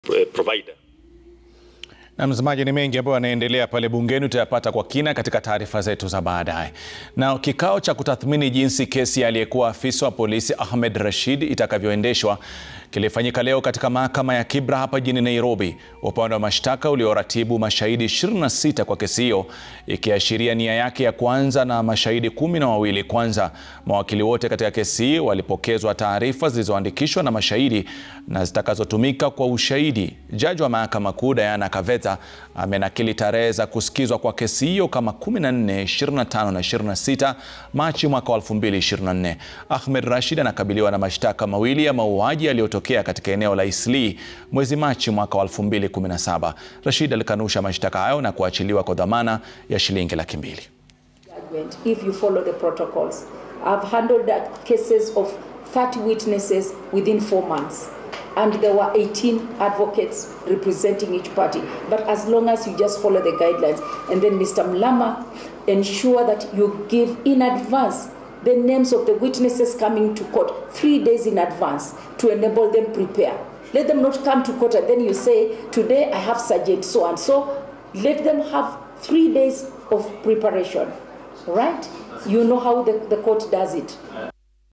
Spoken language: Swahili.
provider. Na mtazamaji, ni mengi ambayo yanaendelea pale bungeni, utayapata kwa kina katika taarifa zetu za baadaye. Na kikao cha kutathmini jinsi kesi ya aliyekuwa afisa wa polisi Ahmed Rashid itakavyoendeshwa kilifanyika leo katika mahakama ya Kibra hapa jijini Nairobi. Upande wa mashtaka ulioratibu mashahidi 26 kwa kesi hiyo, ikiashiria nia yake ya kwanza na mashahidi kumi na wawili. Kwanza, mawakili wote katika kesi hii walipokezwa taarifa zilizoandikishwa na mashahidi na zitakazotumika kwa ushahidi. Jaji wa mahakama kuu Diana Kaveta amenakili tarehe za kusikizwa kwa kesi hiyo kama 14, 25 na 26 Machi mwaka wa 2024. Ahmed Rashid anakabiliwa na mashtaka mawili ya mauaji yaliyotokea katika eneo la Eastleigh mwezi Machi mwaka wa 2017. Rashid alikanusha mashtaka hayo na kuachiliwa kwa dhamana ya shilingi laki mbili. If you follow the protocols, I've handled that cases of 30 witnesses within four months. and there were 18 advocates representing each party. But as long as you just follow the guidelines, and then Mr. Mlama ensure that you give in advance the names of the witnesses coming to court three days in advance to enable them prepare. Let them not come to court and then you say, today I have Sergeant so and so. Let them have three days of preparation, right? You know how the, the court does it.